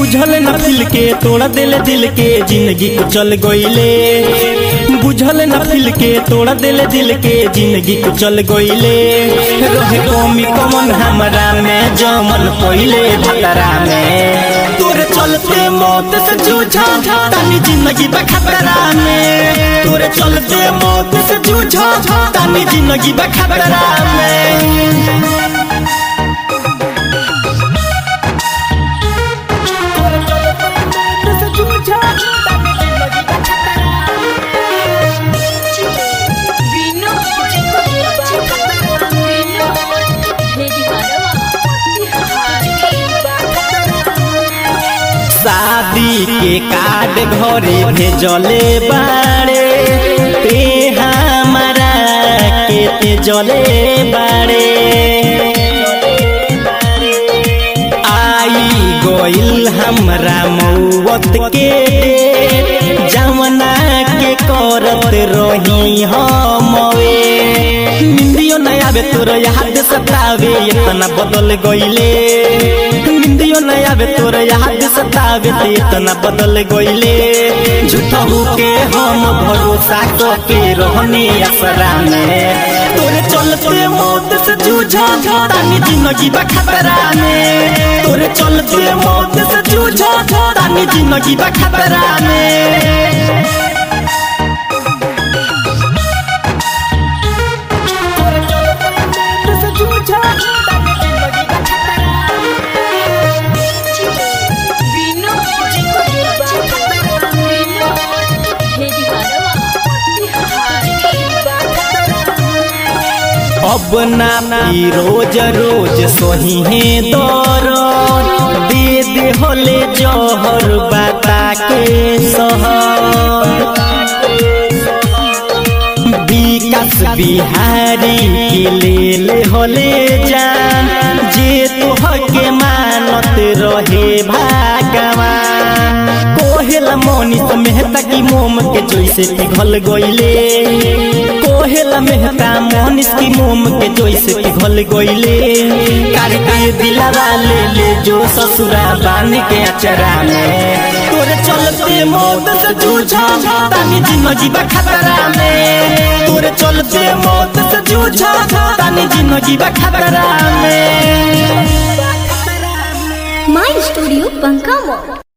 बुझल न फिल के तोड़ा दिल दिल के जिंदगी को चल गईले बुझल न फिल के तोड़ा दिल दिल के जिंदगी को चल गईले रहे कमी कमन हमरा में जमन पहिले भतरा में तोरे चलते मौत से जूझा तानी जिंदगी बा खतरा में तोरे चलते मौत से जूझा तानी जिंदगी बा खतरा में शादी के कार्ड घरे भेजले बाड़े ते हमारा के ते जले बाड़े आई गोइल हमरा मौत के जमना के करत रही हमवे निंदियो न आवे तोर याद सतावे इतना बदल गईले निंदियो न आवे तोर याद सतावे ते इतना बदल गईले झूठा के हम भरोसा के रहने असरा में तोरे चलते मौत से जूझा तानी जिंदगी बा खतरा में तोरे चलते मौत से जूझा तानी जिंदगी बा खतरा में अब ना पी रोज रोज सोही है दौर दे दे होले जहर बता के सहर विकास बिहारी के ले ले होले जान जे तोह के मानत रहे भागवान कोहेला मोनित मेहता की मोम के जैसे पिघल गईले कोहेला मेहता मोनिस की मोम के जैसे पिघल गईले करके दिलवा ले ले जो ससुरा बान के अचरा में तोरे चलते मौत से जूझा तानी जिंदगी बा खतरा में तोरे चलते मौत से जूझा तानी जिंदगी बा खतरा में माई स्टूडियो बंका मॉल